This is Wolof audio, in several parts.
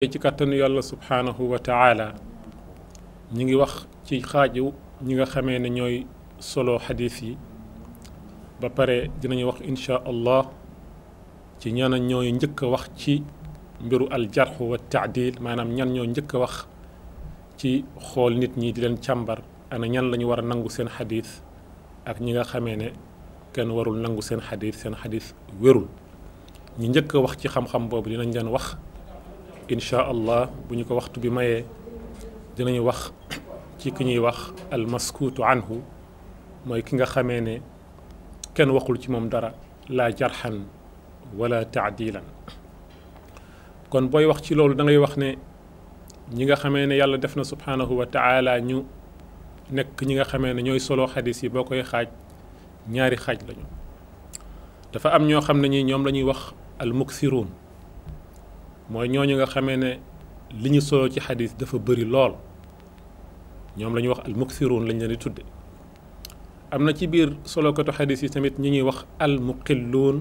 ci kàttanu yàlla subhaanahu wa taala ñi ngi wax ci xaaju ñi nga xamee ne ñooy solo xadiis yi ba pare dinañu wax insha allah ci ñana ñooy njëkk a wax ci mbiru aljarxu wa taadil maanaam ñan ñoo njëkk a wax ci xool nit ñi di leen càmbar ana ñan la ñu war a nangu seen xadiis ak ñi nga xamee ne kenn warul nangu seen xadiis seen xadiis wérul ñi njëkk a wax ci xam-xam boobu dinañ leen wax incha allah bu ñu ko waxtu bi mayee dinañu wax ci ki ñuy wax almaskuutu anhu mooy ki nga xamee ne kenn waxul ci moom dara laa jarxan wala taadilan kon booy wax ci loolu da ngay wax ne ñi nga xamee ne yàlla def na subhaanahu wa taala ñu nekk ñi nga xamee ne ñooy solo xadis yi boo koy xaaj ñaari xaaj lañu dafa am ñoo xam ne ñi ñoom la ñuy wax almuksiruun mooy ñooñu nga xamee ne li ñu solo ci xadis dafa bëri lool ñoom la ñuy wax almuksiruun lañ leen di tudde am na ci biir solokatu xadis yi tamit ñi ñuy wax almuqilluun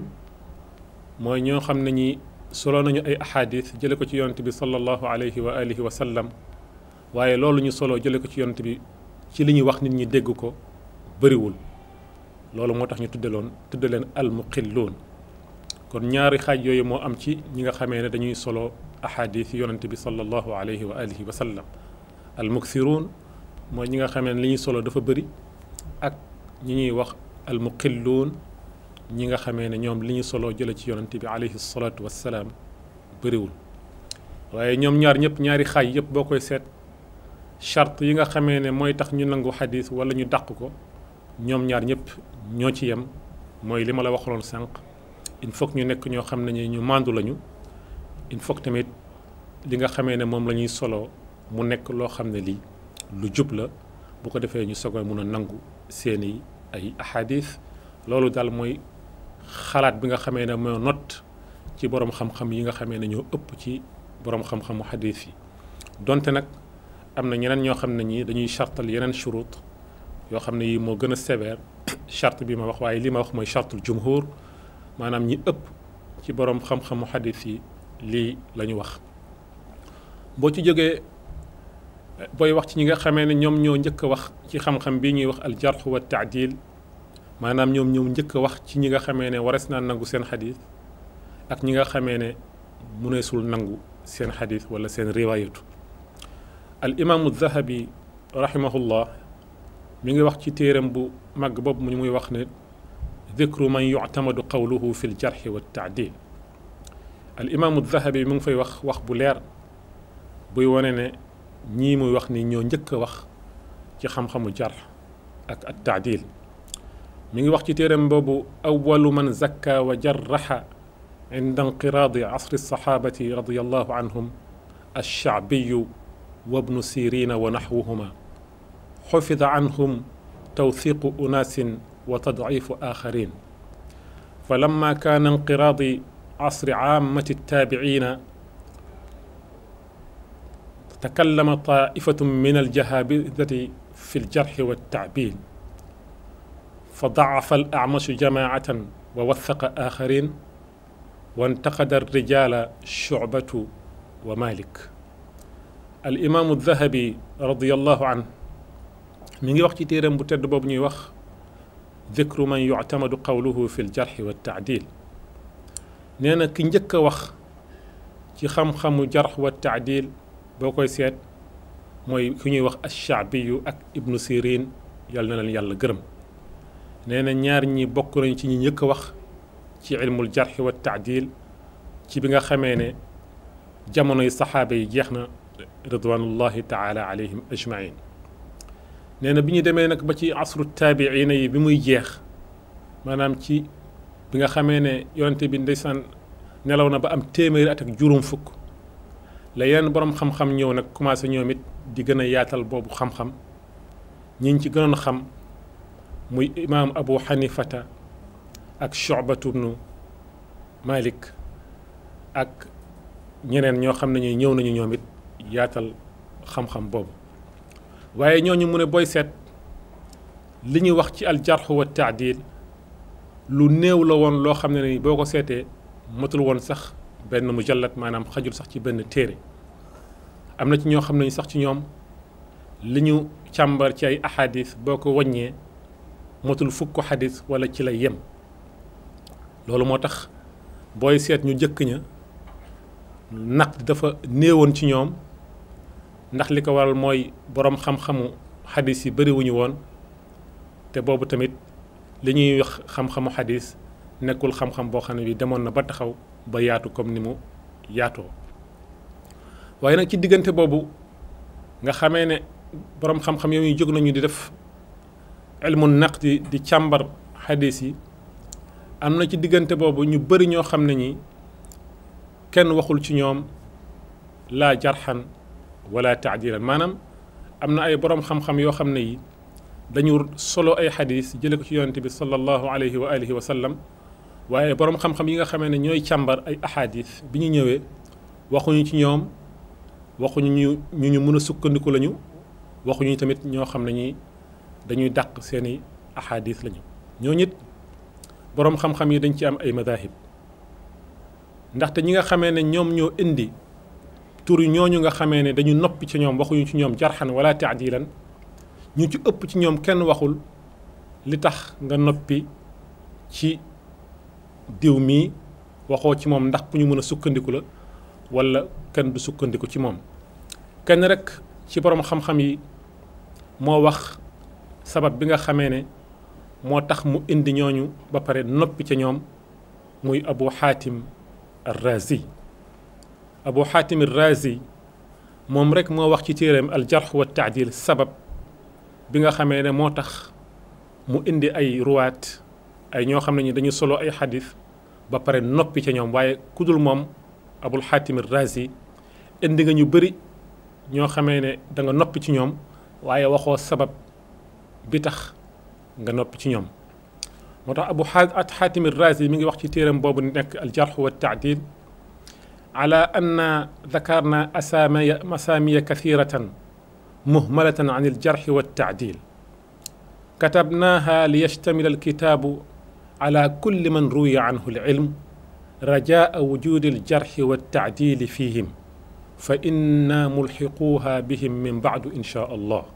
mooy ñoo xam ne ñi solo nañu ay ahadis jële ko ci yonent bi sallallahu alayhi wa alihi wa sallam waaye loolu ñu solo jële ko ci yonent bi ci li ñuy wax nit ñi dégg ko bëriwul loolu moo tax ñu tudde loon tudde leen almuqilluun kon ñaari xaaj yooyu moo am ci ñi nga xamee ne dañuy solo ahadis yi yonent bi sallallahu alayhi wa alihi wa sallam almuksiruun mooy ñi nga xamee ne li ñuy solo dafa bëri ak ñi ñuy wax almuqilluun ñi nga xamee ne ñoom li ñu solo jële ci yonent bi alayhi salaatu wassalaam bëriwul waaye ñoom ñaar ñëpp ñaari xaaj yëpp boo koy seet charte yi nga xamee ne mooy tax ñu nangu xadis wala ñu dàq ko ñoom ñaar ñëpp ñoo ci yem mooy li ma la waxaloon sànq il faut que ñu nekk ñoo xam ne ñu màndu lañu il faut que tamit li nga xamee ne moom la ñuy solo mu nekk loo xam ne lii lu jub la bu ko defee ñu sogo mun a nangu seeni ay ahadis loolu daal mooy xalaat bi nga xamee ne moo not ci borom xam-xam yi nga xamee ne ñoo ëpp ci borom xam-xamu xadis yi donte nag am na ñeneen ñoo xam ne ñi dañuy chartal yeneen churut yoo xam ne yi moo gën a sévère charte bi ma wax waaye li ma wax mooy chartul jumhur maanaam ñi ëpp ci borom xam-xamu xadis yi lii la ñu wax boo ci jógee booy wax ci ñi nga xamee ne ñoom ñoo njëkk a wax ci xam-xam bi ñuy wax al jarx wa taadil maanaam ñoom ñoo njëkk a wax ci ñi nga xamee ne wares naa nangu seen xadis ak ñi nga xamee ne muneesul nangu seen xadis wala seen riwaayatu al imaamu zahabi rahimahullah mi ngi wax ci téeram bu màgg boobu mu muy wax ne dikru man yuctamadu qawluhu fi ljarxi wa taadil al imaamu zahabi mu ngi fay wax wax bu leer buy wane ne ñii muy wax ni ñoo njëkk a wax ci xam-xamu jarx ak at taadil mi ngi wax ci téeram boobu awalu man zakka wa jarraxa inda inqiraadi asri saxaabati radiallahu anhum alshaabiyu wa bnu sirina wa naxwuhuma xufida anhum tawthiqu unaasin wa tadciifu aaxarin fa lamma kaana inqiraadi asri caamati attaabiciina takallama taaifatun min aljahaabidati fi aljarxi waltacbiin فضعف الأعمش جماعة ووثق آخرين وانتقد الرجال شعبة ومالك الإمام الذهبي رضي الله عنه من وقت تيرم بتد بوب وخ ذكر من يعتمد قوله في الجرح والتعديل نينا كي نجك وخ ci xam-xamu jarx wa taadil boo koy seet mooy ku ñuy wax alshaabiyu ak ibnu sirin yàlla na leen yàlla gërëm nee na ñaar ñi bokk nañ ci ñi njëkk a wax ci ilmul jarxi wa taadil ci bi nga xamee ne jamonoy saxaaba yi jeex na ridwanullahi taala alayhim ajmain nee na bi ñu demee nag ba ci asru taabiina yi bi muy jeex maanaam ci bi nga xamee ne yonente bi ndeysaan nelaw na ba am téeméeri at ak juróom fukk la yeneen borom xam-xam ñëw nag commencé ñoom it di gën a yaatal boobu xam-xam ñi ci gënoon xam muy imaam abu xanifata ak shobatu bnu malik ak ñeneen ñoo xam ne ñuy ñëw nañu ñoom it yaatal xam-xam boobu waaye ñooñu mu ne booy seet li ñuy wax ci aljarxu wa taadil lu néew la woon loo xam ne ni boo ko seetee matul woon sax benn mujallat maanaam xajul sax ci benn téere am na ci ñoo xam ne sax ci ñoom li ñu càmbar ci ay ahadis boo ko wàññee motul fukk xadis wala ci lay yem loolu moo tax booy seet ñu jëkk ña naq dafa néewoon ci ñoom ndax li ko waral mooy boroom xam-xamu xadis yi bëriwuñu woon te boobu tamit li ñuy wax xam-xamu xadis nekkul xam-xam boo xam ne bi demoon na ba taxaw ba yaatu comme ni mu yaatoo waaye nag ci diggante boobu nga xamee ne boroom xam-xam yooyu jóg nañu di def ilmu naqdi di càmbar xadis yi am na ci diggante boobu ñu bëri ñoo xam ne ñi kenn waxul ci ñoom laa jarxan wala taadilan maanaam am na ay boroom xam-xam yoo xam ne yi dañu solo ay xadis jële ko ci yonente bi sallallahu alayhi wa alihi wa sallam waaye boroom xam-xam yi nga xamee ne ñooy càmbar ay ahadis bi ñu ñëwee waxuñu ci ñoom waxuñu ñu ñu ñu mën a sukkandiku lañu waxuñu tamit ñoo xam ne ñi dañuy dàq seeni ahadis lañu ñoo ñit boroom xam-xam yi dañ ci am ay madahib ndaxte ñi nga xamee ne ñoom ñoo indi tur ñooñu nga xamee ne dañu noppi ci ñoom waxuñu ci ñoom jarxan wala taadilan ñu ci ëpp ci ñoom kenn waxul li tax nga noppi ci diw mii waxoo ci moom ndax ku ñu mën a sukkandiku la wala kenn du sukkandiku ci moom kenn rek ci boroom xam-xam yi moo wax sabab bi nga xamee ne moo tax mu indi ñooñu ba pare noppi ca ñoom muy abu xaatim arrazi abu xaatim arrazi moom rek moo wax ci téereem aljarx wa taadil sabab bi nga xamee ne moo tax mu indi ay ruwaat ay ñoo xam ne ñi dañu solo ay xadis ba pare noppi ca ñoom waaye kudul moom abul xaatim arrazi indi nga ñu bëri ñoo xamee ne da nga noppi ci ñoom waaye waxoo sabab bi tax nga noppi ci ñoom moo tax abu xaatim arrazi mi ngi wax ci téeram boobu nekk aljarx wa taadil ala anna dakarna asaamiya asaamiya kathiratan muhmalatan an aljarxi wa taadil katabnaha liyashtamila alkitaabu ala kulli man ruwiya anhu alilm rajaa wujudi aljarxi wa taadili fihim fa inna mulxiquuha bihim min baadu insha allah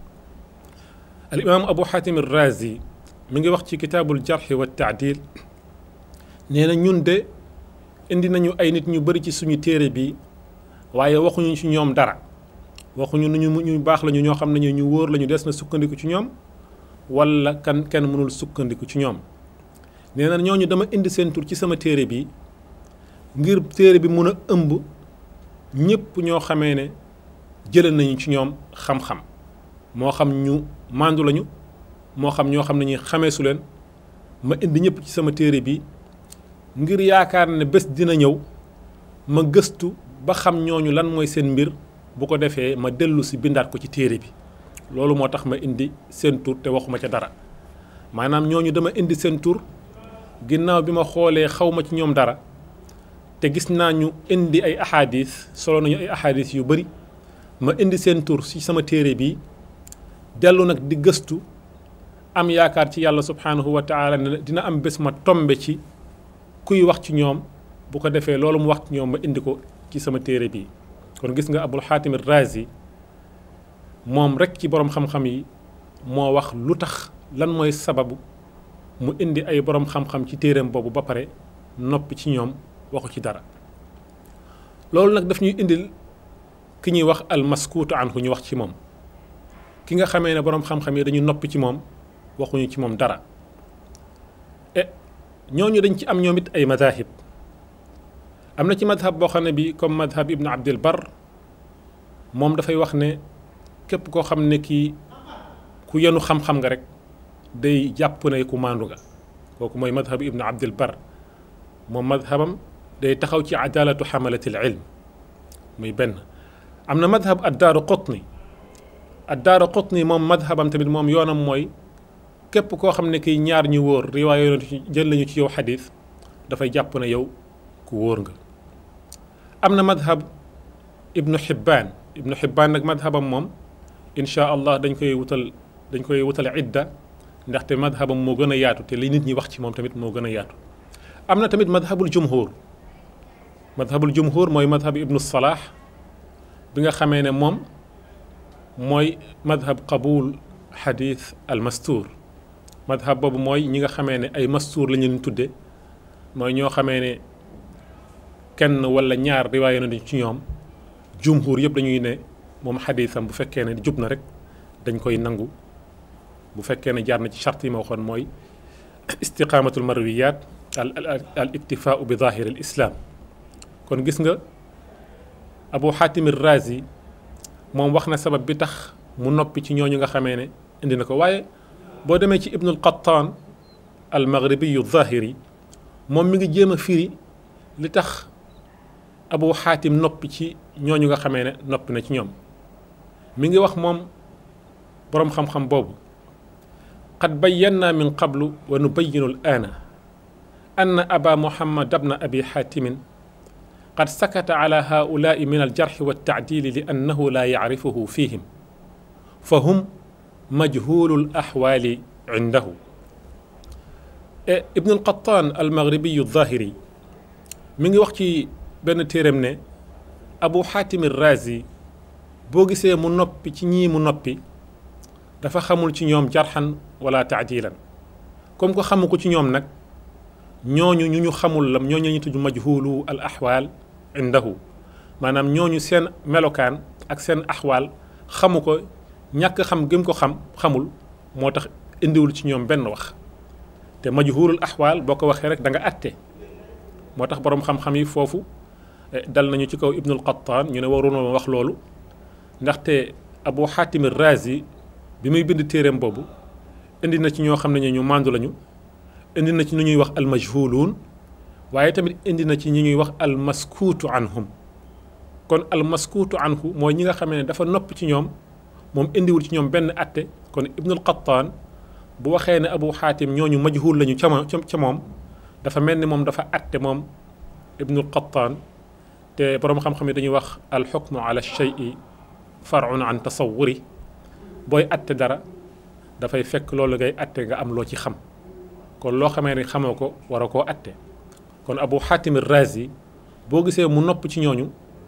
alimaam abu xaatim arrazi mi ngi wax ci kitaabul jarxi wa taadil nee na ñun de indi nañu ay nit ñu bëri ci suñu téere bi waaye waxuñu ci ñoom dara waxuñu nu ñu ñu baax lañu ñoo xam ne ñu wóor lañu des na sukkandiku ci ñoom wala kan kenn mënul sukkandiku ci ñoom nee na ñooñu dama indi seen tur ci sama téere bi ngir téere bi mun a ëmb ñëpp ñoo xamee ne jëlee nañu ci ñoom xam-xam moo xam ñu màndu lañu moo xam ñoo xam ne ñi xamee su leen ma indi ñëpp ci sama téere bi ngir yaakaar ne bés dina ñëw ma gëstu ba xam ñooñu lan mooy seen mbir bu ko defee ma dellu si bindaat ko ci téere bi loolu moo tax ma indi seen tur te waxuma ca dara maanaam ñooñu dama indi seen tur ginnaaw bi ma xoolee xaw ma ci ñoom dara te gis naa ñu indi ay ahadis solo nañu ay ahadis yu bari ma indi seen tur ci sama téere bi dellu nag di gëstu am yaakaar ci yàlla subhaanahu wa taala ne dina am bés ma tombe ci kuy wax ci ñoom bu ko defee loolu mu wax ci ñoom ma indi ko ci sama téere bi kon gis nga abul xaatim razi moom rek ci boroom xam-xam yi moo wax lu tax lan mooy sababu mu indi ay boroom xam-xam ci téereem boobu ba pare noppi ci ñoom waxu ci dara loolu nag daf ñuy indil ki ñuy wax almaskuutu anhu ñu wax ci moom ki nga xamee ne boroom xam-xam yi dañu noppi ci moom waxuñu ci moom dara e ñooñu dañ ci am ñoom it ay madahib am na ci madhab boo xam ne bi comme madhab ibnu abdil bar moom dafay wax ne képp koo xam ne kii ku yenu xam-xam nga rek day jàpp ne ku maandu nga kooku mooy madhab ibnu abdil bar moom madhabam day taxaw ci adalatu xamalatil ilm muy benn am na madhab addaaru qutni addaaru qutni moom madhabam tamit moom yoonam mooy képp koo xam ne kii ñaar ñu wóor riwaay yoon jël lañu ci yow xadis dafay jàpp ne yow ku wóor nga am na madhab ibnu xibbaan ibnu xibbaan nag madhabam moom inchaa allah dañ koy wutal dañ koy wutal idda ndaxte madhabam moo gën a yaatu te li nit ñi wax ci moom tamit moo gën a yaatu am na tamit madhabul jumhur madhabul jumhur mooy madhab ibnu salaax bi nga xamee ne moom mooy madhab qabul xadis al mastuur madhab boobu mooy ñi nga xamee ne ay mastuur la ñu leen tudde mooy ñoo xamee ne kenn wala ñaar riwaaye na ci ñoom jumhur yëpp dañuy ne moom xadisam bu fekkee ne jub na rek dañ koy nangu bu fekkee ne jaar na ci charte yi ma waxoon mooy istiqaamatul marwiyat al al iktifaau bi zahir al islam kon gis nga abu xaatim razi moom wax na sabab bi tax mu noppi ci ñooñu nga xamee ne indi na ko waaye boo demee ci ibnul qattaan al maghribiyu zahiri moom mi ngi jéem a firi li tax abu xaatim noppi ci ñooñu nga xamee ne noppi na ci ñoom mi ngi wax moom boroom xam-xam boobu qad bayyannaa min qablu wa nubayyinu al aana anna aba muhammad abna abi xaatimin qad sakata ala haulaai min aljarxi waltaadili li annahu laa yacrifuhu fihim fa hum majhulu alaxwaali cindahu ibnu alqattaan almaghribiyu alzahiri mi ngi wax ci benn téeram ne abu xaatim razi boo gisee mu noppi ci ñii mu noppi dafa xamul ci ñoom jarxan wala taadilan comme ko xamu ko ci ñoom nag ñooñu ñu ñu xamul lam ñooñu ñu tudd majhulu al axwaal indahu maanaam ñooñu seen melokaan ak seen axwaal xamu ko ñàkk xam gëm ko xam xamul moo tax indiwul ci ñoom benn wax te majhulul axwaal boo ko waxee rek da nga atte moo tax boroom xam-xam yi foofu dal nañu ci kaw ibnul qattaan ñu ne waroon wax loolu ndaxte abu xaatim razi bi muy bind téereem boobu indi na ci ñoo xam ne ñu màndu lañu indi na ci ñu ñuy wax almajhuluun waaye tamit indi na ci ñi ñuy wax almaskuutu anhum kon almaskuutu anhu mooy ñi nga xamee ne dafa nopp ci ñoom moom indiwul ci ñoom benn atte kon ibnul qattaan bu waxee ne abu xaatim ñooñu majhul lañu ca ca moom dafa mel ni moom dafa atte moom ibnul qattaan te boroom xam-xam yi dañuy wax alxukmu ala shay'i farun an tasawuri booy atte dara dafay fekk loolu ngay atte nga am loo ci xam kon loo xamee ne xamoo ko war a koo atte kon abu xaatim razi boo gisee mu nopp ci ñooñu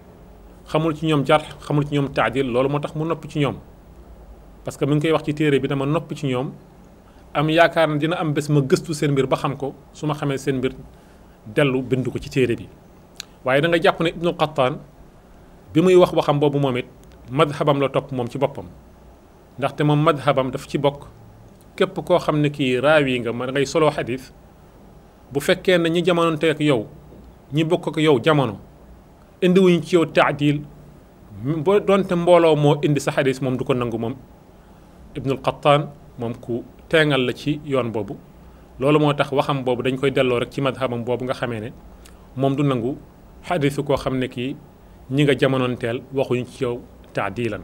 xamul ci ñoom jar xamul ci ñoom taadil loolu moo tax mu nopp ci ñoom parce que mi ngi koy wax ci téere bi dama nopp ci ñoom am yaakaar na dina am bés ma gëstu seen mbir ba xam ko su ma xamee seen mbir dellu bind ko ci téere bi waaye da nga jàpp ne ibnu qattaan bi muy wax waxam boobu moom it madhabam la topp moom ci boppam ndaxte moom madhabam daf ci bokk képp koo xam ne kii raawi nga ma ngay solo xadis bu fekkee ne ñi jamononte ak yow ñi bokk ak yow jamono indiwuñ ci yow taadil boo doonte mbooloo moo indi sa xadis moom du ko nangu moom ibnul qattaan moom ku teengal la ci yoon boobu loolu moo tax waxam boobu dañ koy delloo rek ci madhabam boobu nga xamee ne moom du nangu xadisu koo xam ne kii ñi nga jamonoonteel waxuñ ci yow taadilan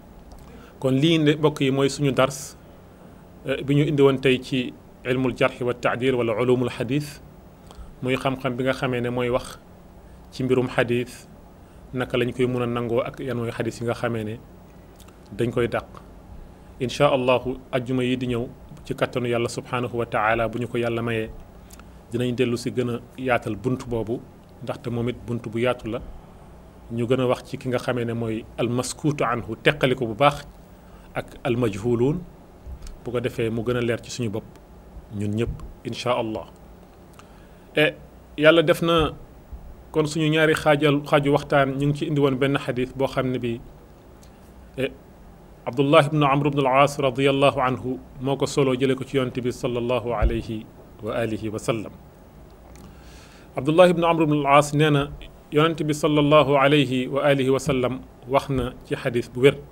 kon lii ne mbokk yi mooy suñu dars bi ñu indi woon tey ci ilmul jarxi wa taadil wala ulumul xadis muy xam-xam bi nga xamee ne mooy wax ci mbirum xadis naka lañ koy mun a nangoo ak yan mooy xadis yi nga xamee ne dañ koy dàq incha allahu ajjuma yi di ñëw ci kattanu yàlla subhanahu wa taala bu ñu ko yàlla mayee dinañ dellu si gën a yaatal bunt boobu ndaxte moom it bunt bu yaatu la ñu gën a wax ci ki nga xamee ne mooy almaskuutu anhu teqali ko bu baax ak almajhuluun bu ko defee mu gën a leer ci suñu bopp ñun ñëpp incha allah e yàlla def na kon suñu ñaari xaajal xaaju waxtaan ñu ngi ci indi woon benn xadis boo xam ne bi abdullah ibnu amr ibnu al-aas radiallahu anhu moo ko solo jële ko ci yonent bi sallallahu alayhi wa alihi wa sallam abdullah ibnu amr ibnu al-aas nee na yonent bi sallallahu alayhi wa alihi wa sallam wax na ci xadis bu wér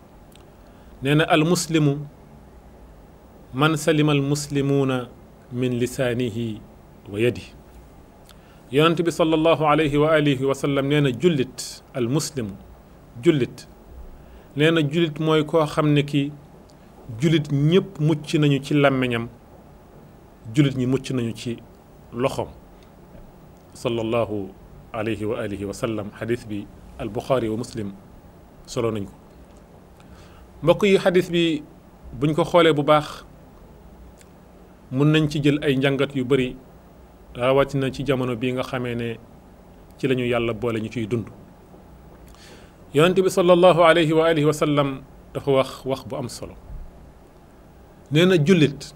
nee na almuslimu man salima almuslimuuna min lisaanihi wa yadi yonent bi sallallahu alayhi wa alihi wa sallam nee na jullit almuslimu jullit nee na jullit mooy koo xam ne ki jullit ñëpp mucc nañu ci làmmiñam jullit ñi mucc nañu ci loxoom sallallahu alayhi wa alihi wa sallam xadis bi al buxaari wa muslim solo nañ ko mbokk yi xadis bi buñ ko xoolee bu baax mun nañ ci jël ay njàngat yu bari rawatina ci jamono bii nga xamee ne ci lañu yàlla boole ñu ciy dund yonent bi sallallahu alayhi wa alihi wa sallam dafa wax wax bu am solo nee na jullit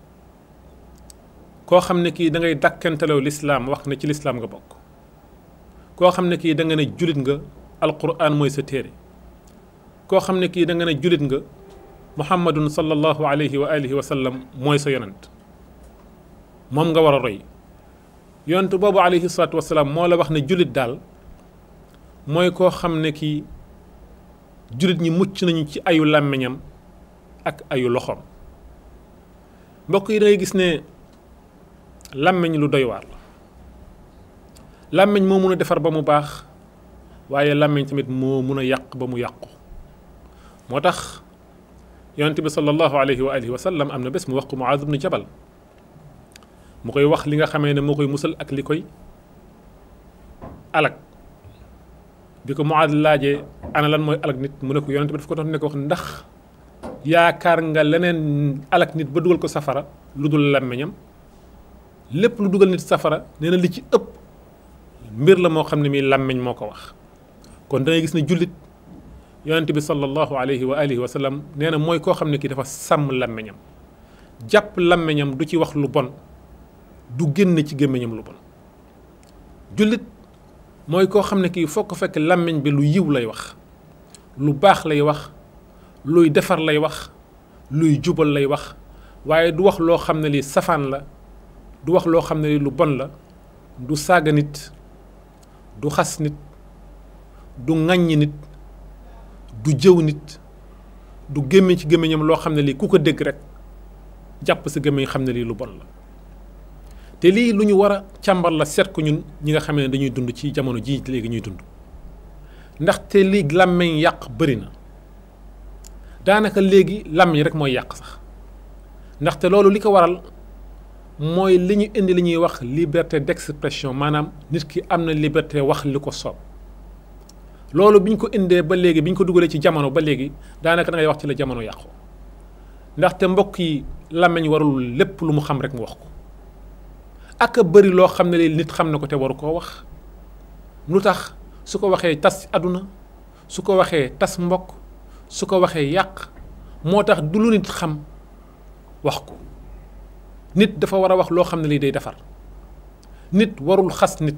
koo xam ne kii da ngay dàkkantelew lislaam wax ne ci lislaam nga bokk koo xam ne kii da nga ne jullit nga alquran mooy sa téere koo xam ne kii da nga ne jullit nga muhammadun sallallahu alayhi wa alihi wa sallam mooy sa yonent moom nga war a roy yonent boobu alayhi salaatu wasalaam moo la wax ne jullit daal mooy koo xam ne kii jullit ñi mucc nañu ci ayu làmmiñam ak ayu loxoom mbokk yi da ngay gis ne làmmiñ lu doy waar la làmmiñ moo mun a defar ba mu baax waaye làmmiñ tamit moo mun a yàq ba mu yàqu moo tax yonent bi sallallahu alayhi wa alihi wa sallam am na bés mu wax ko Muaaz ibn Jabal mu koy wax li nga xamee ne moo koy musal ak li koy alag bi ko Muaaz laajee ana lan mooy alag nit mu ne ko yonent bi daf ko doon ne ko wax ndax yaakaar nga leneen alag nit ba dugal ko safara lu dul làmmiñam lépp lu dugal nit safara nee na li ci ëpp mbir la moo xam ne mii làmmiñ moo ko wax kon da ngay gis ne jullit yonent bi sallallahu alayhi wa alihi wa sallam nee na mooy koo xam ne kii dafa sàmm làmmiñam jàpp làmmiñam du ci wax lu bon du génn ci gémmiñam lu bon jullit mooy koo xam ne kii foo ko fekk làmmiñ bi lu yiw lay wax lu baax lay wax luy defar lay wax luy jubal lay wax waaye du wax loo xam ne lii safaan la du wax loo xam ne lii lu bon la du saaga nit du xas nit du ŋàññi nit du jëw nit du gémmiñ ci gémmiñam loo xam ne lii ku ko dégg rek jàpp sa gémmiñ xam ne lii lu bon la te lii lu ñu war a càmbar la seet ko ñun ñi nga xam ne dañuy dund ci jamono jii léegi ñuy dund ndaxte lii làmmiñ yàq bëri na daanaka léegi làmmiñ rek mooy yàq sax ndaxte loolu li ko waral mooy li ñu indi li ñuy wax liberté d'expression maanaam nit ki am na liberté wax li ko soob loolu bi ñu ko indee ba léegi bi ñu ko dugalee ci jamono ba léegi daanaka da ngay wax ci la jamono yàqu ndaxte mbokk yi làmmiñ warul lépp lu mu xam rek mu wax ko ak a bëri loo xam ne li nit xam na ko te waru koo wax lu tax su ko waxee tas àdduna su ko waxee tas mbokk su ko waxee yàq moo tax du lu nit xam wax ko nit dafa war a wax loo xam ne lii day defar nit warul xas nit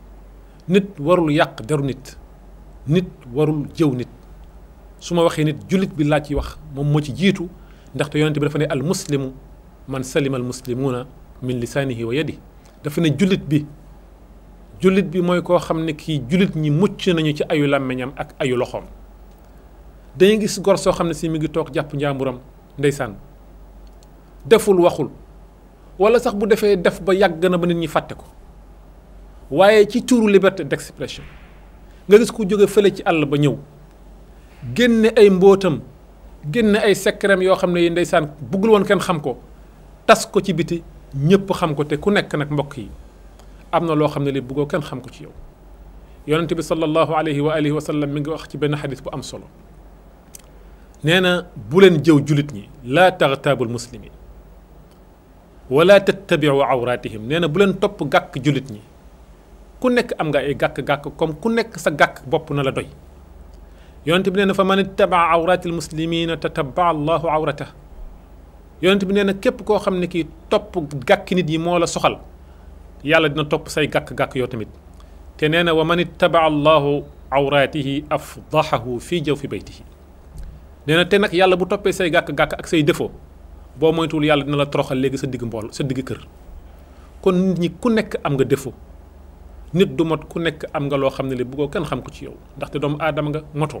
nit warul yàq deru nit nit warul jëw nit su ma waxee nit jullit bi laa ci wax moom moo ci jiitu ndaxte yonente bi dafa ne al muslimu man salima al muslimuuna min lisaanihi wa yadi dafa ne jullit bi jullit bi mooy koo xam ne kii jullit ñi mucc nañu ci ayu làmmiñam ak ayu loxoom dañuy gis gor soo xam ne si mi ngi toog jàpp njàmburam ndeysaan deful waxul wala sax bu defee def ba yàgg na ba nit ñi fàtte ko waaye ci tuuru liberté d'expression nga gis ku jóge fële ci àll ba ñëw génne ay mbóotam génne ay secretam yoo xam ne yi ndeysaan buggul woon kenn xam ko tas ko ci biti ñëpp xam ko te ku nekk nag mbokk yi am na loo xam ne li buggoo kenn xam ko ci yow yonente bi sallallahu alayhi wa alihi wa sallam mi ngi wax ci benn xadis bu am solo nee na bu leen jëw julit ñi laa taxtaabul muslimin wala tattabiu awratihim nee na bu leen topp gàkk julit ñi ku nekk am nga ay gàkk-gàkk comme ku nekk sa gàkk bopp na la doy yonente bi nee na fa man ittabaa awratil muslimina tatabaa allahu awratah yonente bi nee na képp koo xam ne kii topp gàkki nit yi moo la soxal yàlla dina topp say gàkk-gàkk yow tamit te nee na wa man ittabaa allahu awratihi afdahahu fii jaw fi baytihi nee na te nag yàlla bu toppee say gàkk-gàkk ak say défaut boo moytuwul yàlla dina la toroxal léegi sa digg mbool sa digg kër kon nit ñi ku nekk am nga défaut nit du mot ku nekk am nga loo xam ne li bëggoo kenn xam ko ci yow ndaxte doomu aadama nga motoo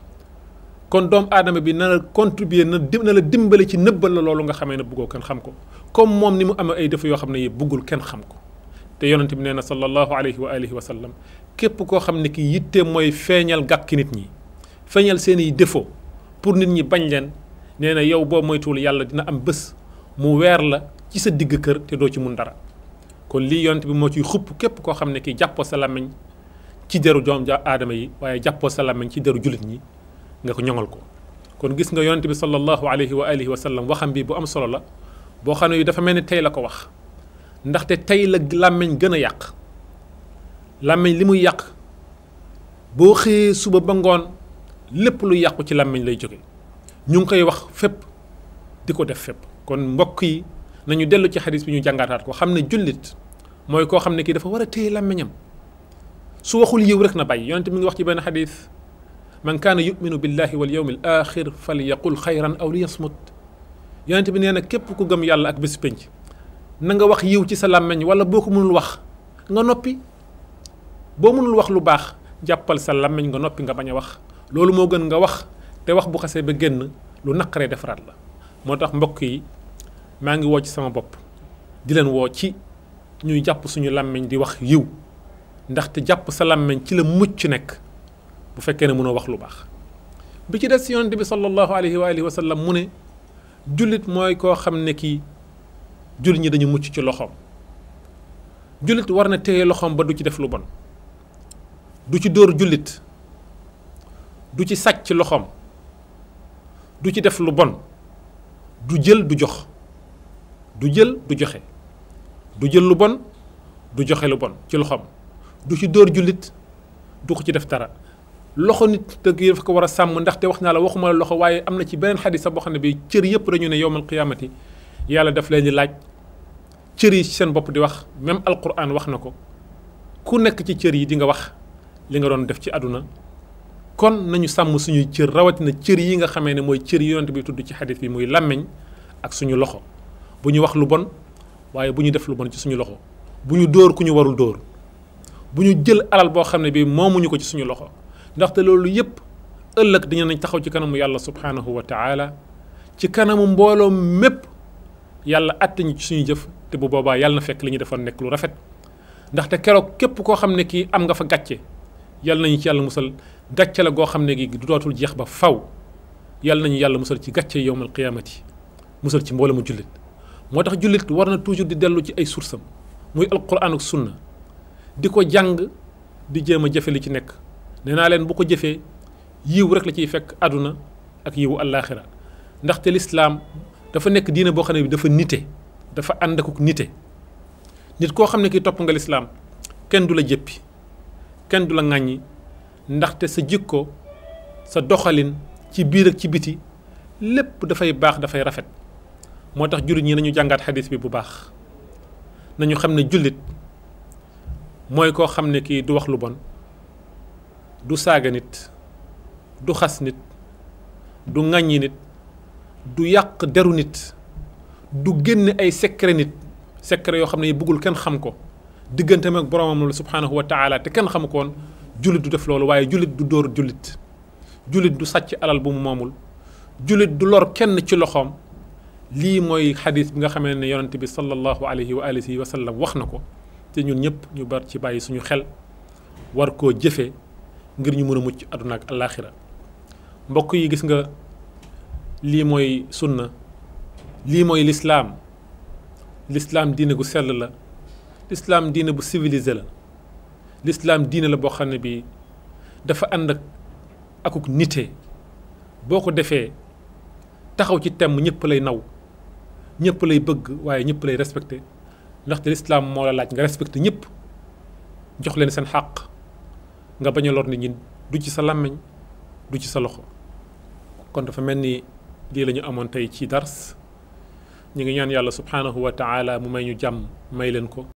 kon doomu aadama bi na la contribuer na dim na la dimbale ci nëbbal la loolu nga xamee ne bëggoo kenn xam ko comme moom ni mu amee ay défaut yoo xam ne yi bëggul kenn xam ko te yonent bi nee na sallallahu alayhi wa alihi wa sallam képp koo xam ne ki yitte mooy feeñal gàkki nit ñi feeñal seen i défaut pour nit ñi bañ leen nee na yow boo moytuwul yàlla dina am bés mu weer la ci sa digg kër te doo ci mun dara kon lii yonent bi moo ciy xupp képp koo xam ne kii jàppoo sa làmmiñ ci deru doom ja aadama yi waaye jàppoo sa làmmiñ ci deru jullit ñi nga ko ñoŋal ko kon gis nga yonent bi sallallahu alayhi wa alihi wa sallam waxam bi bu am solo la boo xam ne yu dafa mel ni tey la ko wax ndaxte tey la làmmiñ gën a yàq làmmiñ li muy yàq boo xëyee suba ba ngoon lépp lu yàqu ci làmmiñ lay jóge ñu ngi koy wax fépp di ko def fépp kon mbokk yi nañu dellu ci xadis bi ñu jàngaataat ko xam ne jullit mooy koo xam ne kii dafa war a téye làmmiñam su waxul yiw rek na bàyyi yonente mi ngi wax ci benn xadis man kaana yuminu billahi wal yawmi al axir fal yaqul xayran aw li yasmut yonente bi nee na képp ku gëm yàlla ak bés pénc na nga wax yiw ci sa làmmiñ wala boo ko mënul wax nga noppi boo mënul wax lu baax jàppal sa làmmiñ nga noppi nga bañ a wax loolu moo gën nga wax te wax bu xasee ba génn lu naqaree defaraat la moo tax mbokk yi maa ngi woo ci sama bopp di leen woo ci ñuy jàpp suñu làmmiñ di wax yiw ndaxte jàpp sa làmmiñ ci la mucc nekk bu fekkee ne mënoo wax lu baax bi ci des si yonent bi sallallahu alayhi wa alihi wa sallam mu ne jullit mooy koo xam ne kii jullit ñi dañu mucc ci loxoom jullit war na téye loxoom ba du ci def lu bon du ci dóor jullit du ci sàcc loxoom du ci def lu bon du jël du jox du jël du joxe du jël lu bon du joxe lu bon ci loxoom du ci dóor jullit du ko ci def dara loxo nit dëgg yi dafa ko war a sàmm ndaxte wax naa la waxuma la loxo waaye am na ci beneen xadis sax boo xam ne bi cër yëpp dañu ne yowmal qiyaamati yàlla daf leen di laaj cër yi ci seen bopp di wax même alquran wax na ko ku nekk ci cër yi di nga wax li nga doon def ci àdduna kon nañu sàmm suñuy cër rawatina cër yi nga xamee ne mooy cër yi yonent bi tudd ci xadis bi muy làmmiñ ak suñu loxo bu ñu wax lu bon waaye bu ñu def lu bon ci suñu loxo bu ñu dóor ku ñu warul dóor bu ñu jël alal boo xam ne bi moomuñu ko ci suñu loxo ndaxte loolu yépp ëllëg dañu nañ taxaw ci kanamu yàlla subhaanahu wa taala ci kanamu mbooloo mépp yàlla àtte ñu ci suñu jëf te bu boobaa yàlla na fekk li ñu defoon nekk lu rafet ndaxte keroog képp koo xam ne kii am nga fa gàcce yàlla nañu ci yàlla musal gàcce la goo xam ne gi du dootul jeex ba faw yàlla nañu yàlla musal ci gàcce yowmal qiyaamati musal ci mbooloo mu jullit moo tax jullit war na toujours di dellu ci ay source am muy alquran ak sunna di ko jàng di jéem a jëfe li ci nekk nee naa leen bu ko jëfee yiw rek la ciy fekk àdduna ak yiwu àllaaxira ndaxte lislaam dafa nekk diine boo xam ne bi dafa nite dafa ànd akuk nite nit koo xam ne ki topp nga lislaam kenn du la jëppi kenn du la ŋàññi ndaxte sa jikko sa doxalin ci biir ak ci biti lépp dafay baax dafay rafet moo tax jullit ñi nañu jàngaat xadis bi bu baax nañu xam ne jullit mooy koo xam ne kii du wax lu bon du saaga nit du xas nit du ŋàññi nit du yàq deru nit du génne ay secret nit secret yoo xam ne yi bëggul kenn xam ko digganteem ak boromam la subhaanahu wa taala te kenn xamu ko woon jullit du def loolu waaye jullit du dóor jullit jullit du sàcc alal bu mu moomul jullit du lor kenn ci loxoom lii mooy xadis bi nga xamee ne yonent bi sallallahu alayhi wa alihi wa sallam wax na ko te ñun ñëpp ñu bar ci bàyyi suñu xel war koo jëfee ngir ñu mën a mucc àdduna ak alaaxira mbokk yi gis nga lii mooy sunna lii mooy lislaam lislaam diine gu sell la lislaam diine bu civilisé la lislaam diine la boo xam ne bii dafa ànd ak akuk nite boo ko defee taxaw ci temm ñëpp lay naw ñëpp lay bëgg waaye ñëpp lay respecté ndaxte lislaam moo la laaj nga respecté ñëpp jox leen seen xàq nga bañ a lor nit ñi du ci sa làmmiñ du ci sa loxo kon dafa mel ni lii la ñu amoon tey ci dars ñu ngi ñaan yàlla subhaanahu wa taala mu may ñu jàmm may leen ko